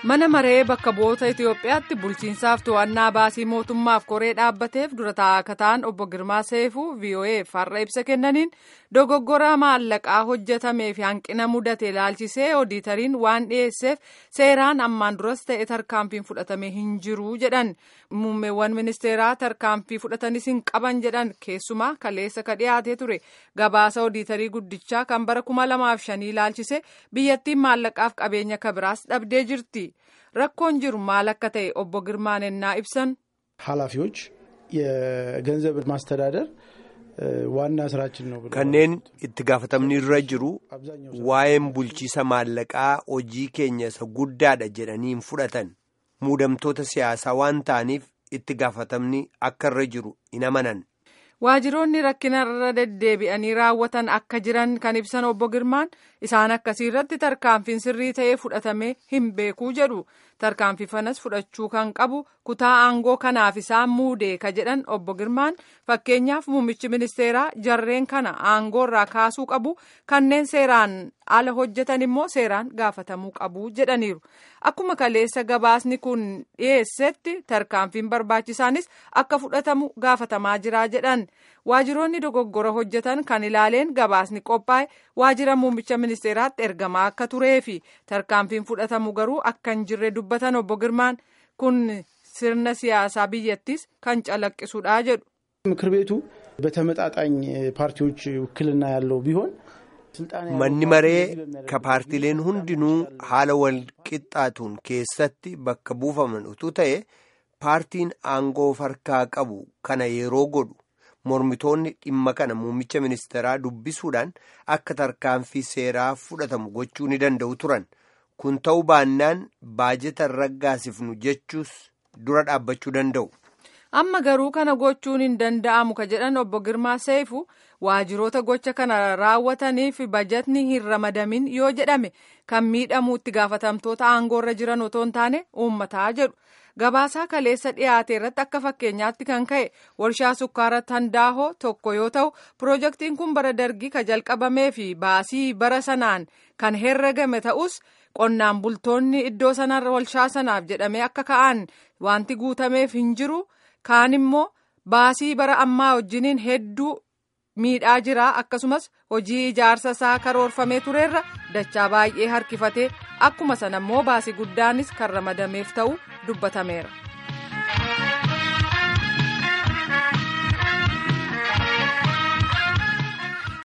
mana maree bakka bu'oota itiyoophiyaatti bulchiinsaaf to'annaa baasii mootummaaf koree dhaabbateef dura taa'aa ta'an obbo girmaa seefuu vo'eef har'a ibsa kennaniin dogoggora maallaqaa hojjetamee fi hanqina mudate ilaalchisee oodiitariin waan dhiyeesseef seeraan ammaan duras ta'e tarkaanfiin fudhatamee hin jiru jedhan muummeewwan ministeeraa tarkaanfii fudhatanis hin qaban jedhan keessumaa kaleessa ka dhiyaatee ture gabaasa oodiitarii guddichaa kan bara kuma lamaaf shanii ilaalchise biyyattiin maallaqaaf qabeenya kabiraas dhabdee jirti. rakkoon jiru maal akka ta'e obbo Girmaan ennaa ibsan ኃላፊዎች የገንዘብ ማስተዳደር ዋና ስራችን ነው kanneen itti gaafatamni irra jiru waa'een bulchiisa maallaqaa hojii keenya isa guddaadha jedhanii hin fudhatan muudamtoota siyaasaa waan ta'aniif itti gaafatamni akka irra jiru hin amanan. Waajiroonni rakkina irra deddeebi'anii raawwatan akka jiran kan ibsan obbo Girmaan isaan akkasii irratti tarkaanfiin sirrii ta'ee fudhatamee hin beekuu jedhu tarkaanfii fanas fudhachuu kan qabu kutaa aangoo kanaaf isaan muudee ka jedhan obbo Girmaan fakkeenyaaf muummichi ministeeraa jarreen kana aangoo irraa kaasuu qabu kanneen seeraan ala hojjetan immoo seeraan gaafatamuu qabu jedhaniiru. Akkuma kaleessa gabaasni kun dhiyeessetti tarkaanfiin barbaachisaanis akka fudhatamu gaafatamaa jira jedhan waajiroonni dogoggora hojjetan kan ilaaleen gabaasni qophaa'e waajira muummicha ministeeraatti ergamaa akka turee fi tarkaanfiin fudhatamu garuu akka hin jirre dubbatan obbo Girmaan kun sirna siyaasaa biyyattis kan calaqqisudha jedhu. ምክር ቤቱ በተመጣጣኝ ፓርቲዎች ውክልና ያለው ቢሆን manni maree ka paartileen hundinuu haala wal qixxaatuun keessatti bakka buufaman utuu ta'e paartiin aangoo harkaa qabu kana yeroo godhu mormitoonni dhimma kana muummicha ministeeraa dubbisuudhaan akka tarkaanfii seeraa fudhatamu gochuu ni danda'u turan kun ta'uu baannaan baajeta raggaasifnu jechuus dura dhaabbachuu danda'u. amma garuu kana gochuun hin danda'amu ka jedhan obbo Girmaa Seefu waajiroota gocha kana raawwataniif bajatni hin ramadamin yoo jedhame kan miidhamu itti gaafatamtoota aangoorra jiran otoo hin taane uummataa jedhu gabaasaa kaleessa dhiyaate irratti akka fakkeenyaatti kan ka'e warshaa sukkaara tandaahoo tokko yoo ta'u piroojeektiin kun bara dargii ka jalqabamee fi baasii bara sanaan kan herregame ta'us qonnaan bultoonni iddoo sanarra warshaa sanaaf jedhamee akka ka'an wanti guutameef hin jiru. kaan immoo baasii bara ammaa wajjiniin hedduu miidhaa jira akkasumas hojii ijaarsa isaa karoorfamee turerra dachaa baay'ee harkifatee akkuma sana immoo baasii guddaanis kan ramadameef ta'u dubbatameera.